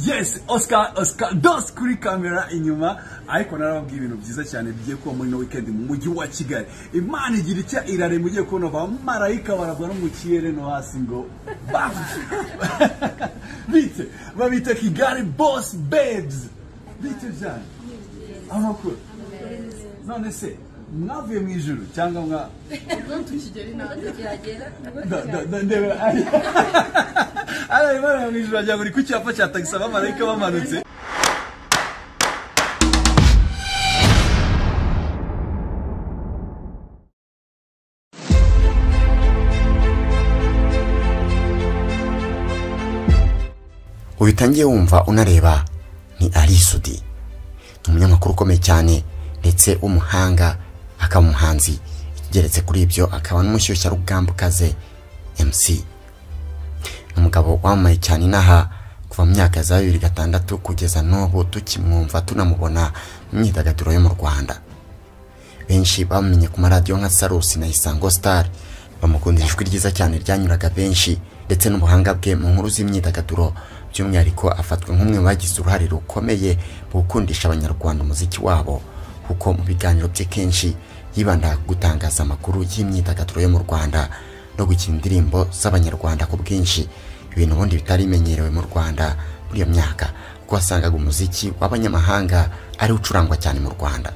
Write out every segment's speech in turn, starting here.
yes oscar oscar dos kuri kamera inyuma ariko narababwiye ibintu byiza cyane bigiye kuba muri no weekend mu mujyi wa kigali imana igira icya irare mugiye kubona abamarayika baragwa no mu kirere no hasi ngo bam bite babita kigali boss babes bite byane amakuru none se mwavuye mu ijuru cyangwa mwa Da- da- da- ndeba ari ari bari mu ijuru wagira ngo uri ku cyapa cya tagisi abamarayika bamanutse ubitangiye wumva unareba ni arisudi ni umunyamakuru ukomeye cyane ndetse w'umuhanga akaba umuhanzi ikigeretse kuri ibyo akaba n'umushyushyarugambo ukaze mc ni umugabo wamamaye cyane inaha kuva mu myaka za bibiri gatandatu kugeza n'ubu tukimwumva tunamubona mu myidagaduro yo mu rwanda benshi bamumenye ku maradiyo nka sarusi na isango sitari bamukundira ijwi ryiza cyane ryanyuraga benshi ndetse n'ubuhanga bwe mu nkuru z'imyidagaduro by'umwihariko afatwa nk'umwe mu bagize uruhare rukomeye mu gukundisha abanyarwanda umuziki wabo kuko mu biganiro bye kenshi yibandaga ku gutangaza amakuru y'imyidagaduro yo mu rwanda no gukina indirimbo z'abanyarwanda ku bwinshi ibintu ubundi bitari bimenyerewe mu rwanda muri iyo myaka kuko wasangaga umuziki w'abanyamahanga ari wo ucurangwa cyane mu rwanda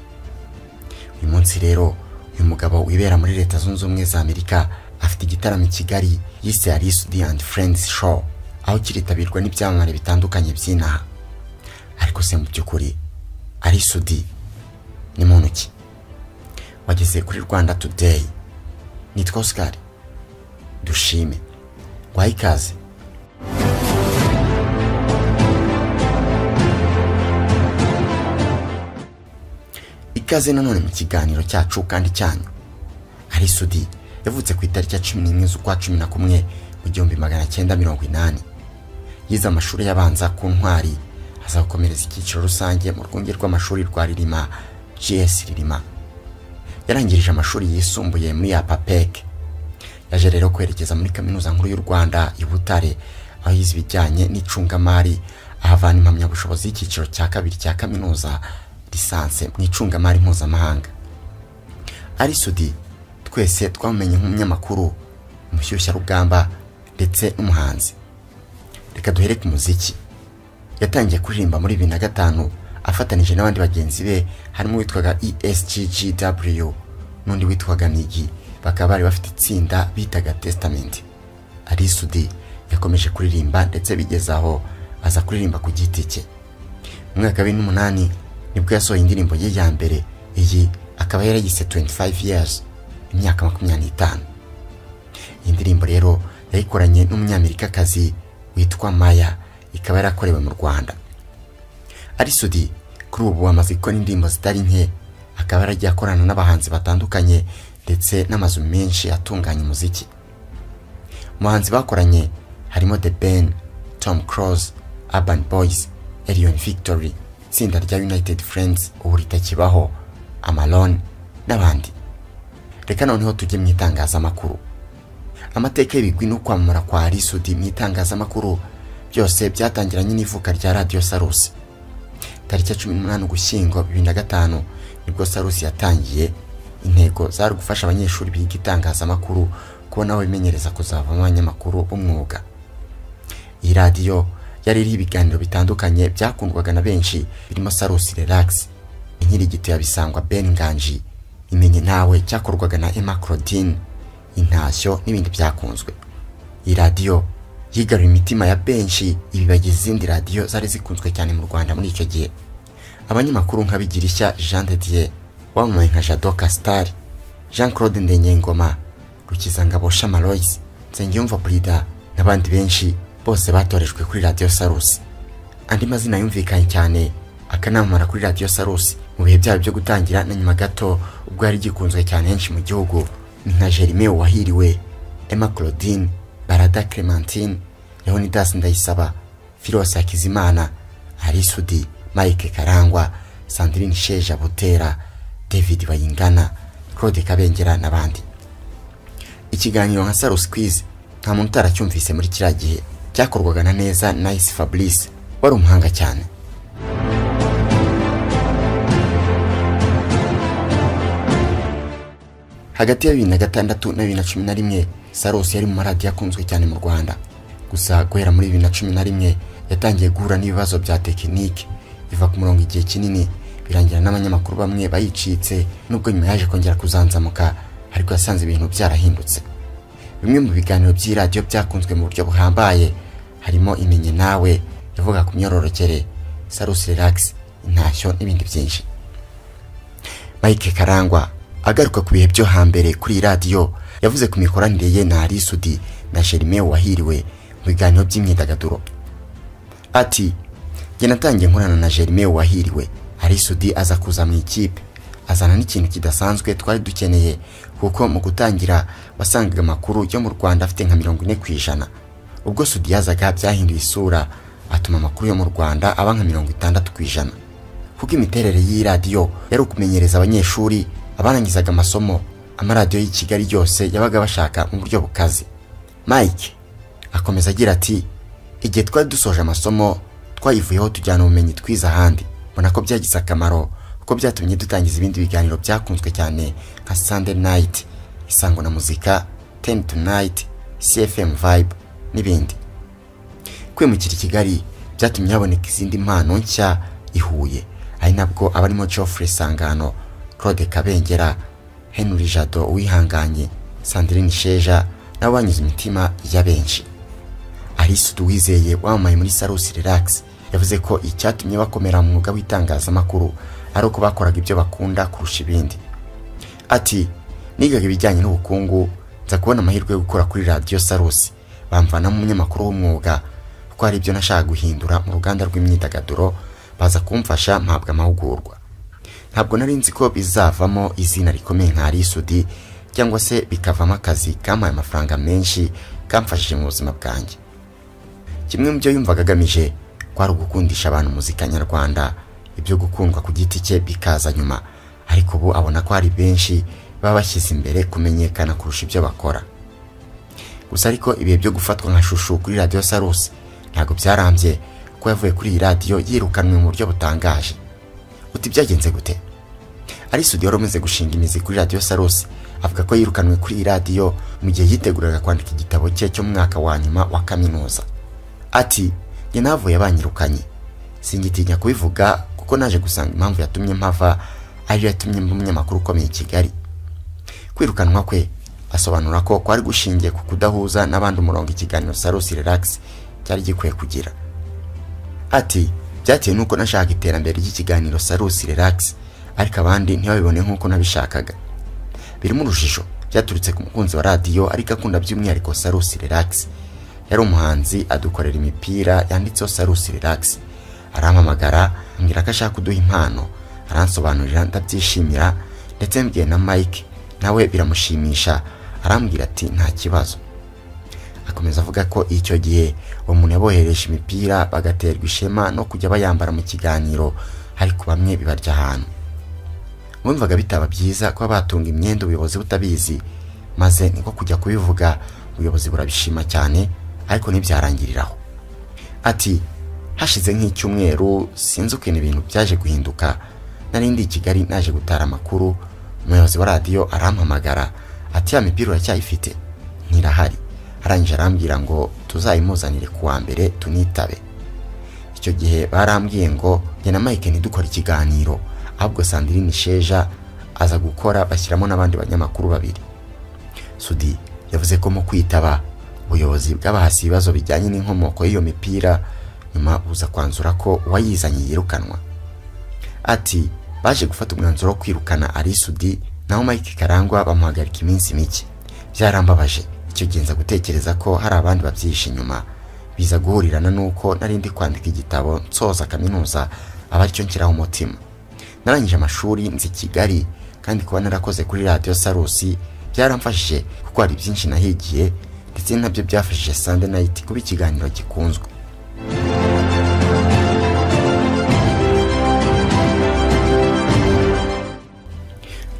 uyu munsi rero uyu mugabo wibera muri leta zunze ubumwe za amerika afite igitaramo i kigali yise arisudi and friends show aho kiritabirwa n'ibyamamare bitandukanye by'inaha ariko se mu by'ukuri arisudi ni muntu ki wageze kuri rwanda today nitwa oscar dushime guhaye ikaze ikaze nanone mu kiganiro cyacu kandi cyanyu arisudi yavutse ku itariki ya cumi n'imwe z'ukwa cumi na kumwe mu gihumbi magana cyenda mirongo inani yize amashuri y'abanza ku ntwari azakomereza icyiciro rusange mu rwunge rw'amashuri rwa ririma gs ririma yarangirije amashuri yisumbuye muri apapec yaje rero kwerekeza muri kaminuza nkuru y'u rwanda i butare aho yize ibijyanye n'icungamari ahavana impamyabushobozi y'icyiciro cya kabiri cya kaminuza lisanse mu icungamari mpuzamahanga arisudi twese twamumenye nk'umunyamakuru umushyushyarugamba ndetse n'umuhanzi reka duhere ku muziki yatangiye kuririmba muri bibiri na gatanu afatanije n'abandi bagenzi be harimo uwitwaga esggw n'undi witwaga nigi bakaba bari bafite itsinda bitaga testament arisudi yakomeje kuririmba ndetse bigeze aho aza kuririmba ku giti cye mu mwaka wa bibiri n'umunani nibwo yasohoye indirimbo ye ya mbere iyi akaba yarayise 25 years imyaka makumyabiri n'itanu iyi ndirimbo rero yayikoranye n'umunyamerikakazi witwa maya ikaba yarakorewe mu rwanda arisudi kuri ubu amaze gukora indirimbo zitari nke akaba yaragiye akorana n'abahanzi batandukanye ndetse n'amazu menshi atunganya umuziki mu bahanzi bakoranye harimo the ben tom cross urban boys elion victory itsinda rya united friends ubu ritakibaho amalon n'abandi reka noneho tujye mu itangazamakuru amateka y'ibigwi no kwamamara kwa arisudi mu itangazamakuru byose byatangiranye n'ivuka rya radiyo sarusi tariki ya cumi n'umunani ugushyingo bibiri na gatanu nibwo sarusi yatangiye intego zari gufasha abanyeshuri biga itangazamakuru kubona aho bimenyereza kuzavamo abanyamakuru b'umwuga iyi radiyo yari iriho ibiganiro bitandukanye byakundwaga na benshi birimo sarusi relax inkirigito ya bisangwa ben nganji imenye nawe cyakorwaga na emma claudine intashyo n'ibindi byakunzwe iyi radiyo yigaruye imitima ya benshi ibibagiza izindi radiyo zari zikunzwe cyane mu rwanda muri icyo gihe abanyamakuru nka bigirishya jean de dieu wamamaye nka jadoka star jean claude ndenyengoma rukizangabo shamaroyce nsengiyumva brida n'abandi benshi bose batorejwe kuri radiyo sarusi andi mazina yumvikanye cyane akanamamara kuri radiyo sarusi mu bihe byabo byo gutangira na nyuma gato ubwo yari gikunzwe cyane henshi mu gihugu ni nka jerimeo wahiriwe emma claudine barada clementine leonidas ndayisaba filos hakizimana arisudi mike karangwa sandrine sheja butera david bayingana claude kabengera n'abandi ikiganiro nka sarusi kwizi nta muntu utaracyumvise muri kiriya gihe cyakorwaga na neza nice fabrice wari umuhanga cyane hagati ya bibiri na gatandatu na bibiri na cumi na rimwe sarosi yari mu maradiyo akunzwe cyane mu rwanda gusa guhera muri bibiri na cumi na rimwe yatangiye guhura n'ibibazo bya tekinike iva ku murongo igihe kinini birangira n'abanyamakuru bamwe bayicitse nubwo nyuma yaje kongera kuzanzamuka ariko yasanze ibintu byarahindutse bimwe mu biganiro by'iradiyo byakunzwe mu buryo buhambaye harimo imenye nawe yavuga ku myororokere sarusi relax intashyo n'ibindi byinshi mike karangwa agaruka ku bihe byo hambere kuri iyi radiyo yavuze ku mikoranire ye na arisudi na jerime wahiriwe mu biganiro by'imyidagaduro ati njye natangiye nkorana na jerime wahiriwe arisudi aza kuza mu ikipe azana n'ikintu kidasanzwe twari dukeneye kuko mu gutangira wasangaga amakuru yo mu rwanda afite nka mirongo ine ku ijana ubwo sudi yazaga byahinduye isura atuma amakuru yo mu rwanda aba nka mirongo itandatu ku ijana kuko imiterere y'iyi radiyo yari ukumenyereza abanyeshuri abarangizaga amasomo amaradiyo y'i kigali yose yabaga bashaka mu buryo bukaze mike akomeza agira ati igihe twari dusoje amasomo twayivuyeho tujyana ubumenyi twize ahandi mbona ko byagize akamaro kuko byatumye dutangiza ibindi biganiro byakunzwe cyane nka sunday night isango na muzika ten tonight cfm vibe n'ibindi kwimukira i kigali byatumye haboneka izindi mpano nshya i huye ari nabwo abarimo geoffrey sangano claude kabengera henry jado wihanganye sandrine sheja nabo banyuze imitima ya benshi arisudu wizeye wamamaye muri sarusi relax yavuze ko icyatumye bakomera mu mwuga w'itangazamakuru ari uko bakoraga ibyo bakunda kurusha ibindi ati nigaga ibijyanye n'ubukungu nza kubona amahirwe yo gukora kuri radiyo sarusi bamvanamo umunyamakuru w'umwuga kuko hari ibyo nashaka guhindura mu ruganda rw'imyidagaduro baza kumfasha mpabwa amahugurwa ntabwo nari nzi ko bizavamo izina rikomeye nka arisudi cyangwa se bikavamo akazi kampaye amafaranga menshi kamfashije mu buzima bwanjye kimwe mu byo yumvaga agamije kwari ugukundisha abantu muzika nyarwanda ibyo gukundwa ku giti cye bikaza nyuma ariko ubu abona ko hari benshi baba bashyize imbere kumenyekana kurusha ibyo bakora gusa ariko ibihe byo gufatwa nka shushu kuri radiyo sarusi ntabwo byarambye kuko yavuye kuri iyi radiyo yirukanwe mu buryo butangaje uti byagenze gute ari studio yari umaze gushinga imizi kuri radiyo sarusi avuga ko yirukanwe kuri iyi radiyo mu gihe yiteguraga kwandika igitabo cye cyo mu mwaka wa nyuma wa kaminuza ati njye navuye banyirukanye singitinya kubivuga kuko naje gusanga impamvu yatumye mpava ariyo yatumye mba umunyamakuru ukomeye i kigali kwirukanwa kwe asobanura ko kwari gushingiye ku kudahuza n'abandi umurongo ikiganiro sarusi relax cyari gikwiye kugira ati byatewe n'uko nashaka iterambere ry'ikiganiro sarusi relax ariko abandi ntibabibone nk'uko nabishakaga birimo urujijo byaturutse ku mukunzi wa radiyo ariko akunda by'umwihariko sarusi relax yari umuhanzi adukorera imipira yanditseho sarusi relax arampamagara ambwira ko ashaka kuduha impano aransobanurira ndabyishimira ndetse mbwiye na mike nawe biramushimisha arambwira ati nta kibazo akomeza avuga ko icyo gihe uwo muntu yabohereje imipira bagaterwa ishema no kujya bayambara mu kiganiro ariko bamwe bibarya ahantu bumvaga bitaba byiza kuba batunga imyenda ubuyobozi butabizi maze niko kujya kubivuga ubuyobozi burabishima cyane ariko ntibyarangirira aho ati hashize nk'icyumweru sinzi ukuntu ibintu byaje guhinduka nari ndi i kigali naje gutara amakuru umuyobozi wa radiyo arampamagara ati ya mipira uracyayifite ntirahari arangije arambwira ngo tuzayimuzanire ku wa mbere tunitabe icyo gihe barambwiye ngo njye na mike ntidukore ikiganiro ahubwo sandirine sheja aza gukora bashyiramo n'abandi banyamakuru babiri sudi yavuze ko mu kwitaba ubuyobozi bw'abahasi ibibazo bijyanye n'inkomoko y'iyo mipira nyuma buza kwanzura ko uwayizanye yirukanwa ati baje gufata umwanzuro wo kwirukana arisudi naho mike karangwa bamuhagarika iminsi mike byarambabaje icyo gihe nza gutekereza ko hari abandi babyihishe inyuma biza guhurirana n'uko nari ndi kwandika igitabo nsoza kaminuza aba aricyo nshyiraho umutima narangije amashuri nzi kigali kandi kuba narakoze kuri radiyo sarusi byaramfashije kuko hari byinshi nahigiye ndetse nabyo byafashije Sunday Night kuba ikiganiro gikunzwe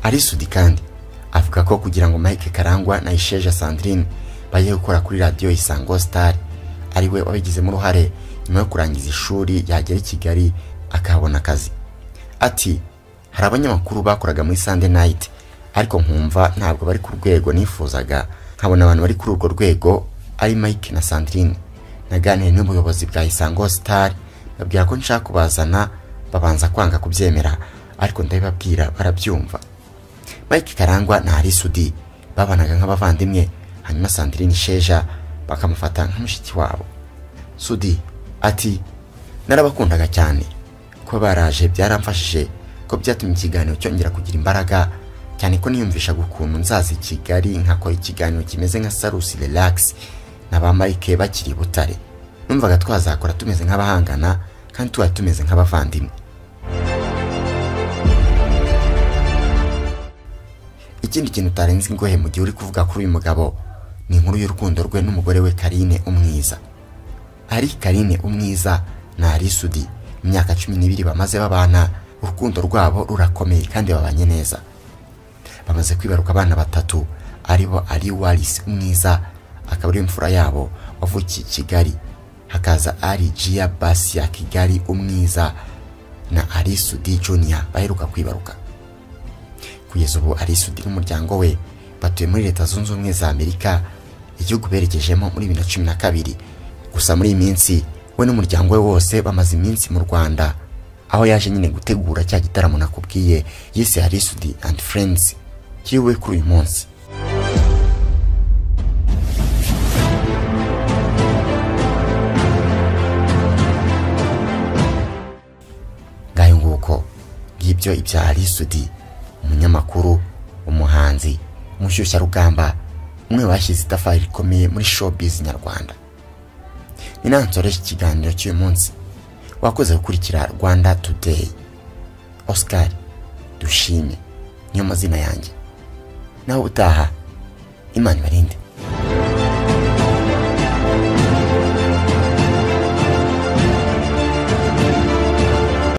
arisudi kandi avuga ko kugira ngo Mike Karangwa na Isheja Sandrine bajye gukora kuri radiyo Isango Star ari we wabigizemo uruhare nyuma yo kurangiza ishuri yagera i kigali akahabona akazi ati hari abanyamakuru bakoraga muri sande nayiti ariko nkumva ntabwo bari ku rwego nifuzaga nkabona abantu bari kuri urwo rwego ari mike na sandrine naganiye n'ubuyobozi bwa isango sitari babwira ko nshaka kubazana babanza kwanga kubyemera ariko ndabibabwira barabyumva mike karangwa na arisudi babanaga nk'abavandimwe hanyuma sandrine sheja bakamufata nka mushiki wabo sudi ati narabakundaga cyane kuba baraje byaramfashije ko byatumye ikiganiro cyongera kugira imbaraga cyane ko niyumvishaga ukuntu nzaza i kigali nkakora ikiganiro kimeze nka sarusi relax na ba mike bakiri i butare numvaga twazakora tumeze nk'abahangana kandi tuba tumeze nk'abavandimwe ikindi kintu utarenze ingohe mu gihe uri kuvuga kuri uyu mugabo ni inkuru y'urukundo rwe n'umugore we karine umwiza ari karine umwiza na arisudi mu myaka cumi n'ibiri bamaze babana urukundo rwabo rurakomeye kandi babanye neza bamaze kwibaruka abana batatu aribo ari warisi umwiza akaba ari imfura yabo wavukiye i kigali hakaza ari jiya basi ya kigali umwiza na arisudi juniya baheruka kwibaruka kugeza ubu arisudi n'umuryango we batuye muri leta zunze ubumwe za amerika igihugu berekejemo muri bibiri na cumi na kabiri gusa muri iyi minsi we n'umuryango we wose bamaze iminsi mu rwanda aho yaje nyine gutegura cya gitaramo nakubwiye yise harisudi and friends kiriwe kuri uyu munsi ngayo nguko ngibyo ibya harisudi umunyamakuru umuhanzi umushyushyarugamba umwe bashyize itafari rikomeye muri showbiz nyarwanda ni nawe nsoreje ikiganiro cy'uyu munsi wakoze gukurikira rwanda today oscar dushime niyo mazina yanjye nawe utaha imana ibarinde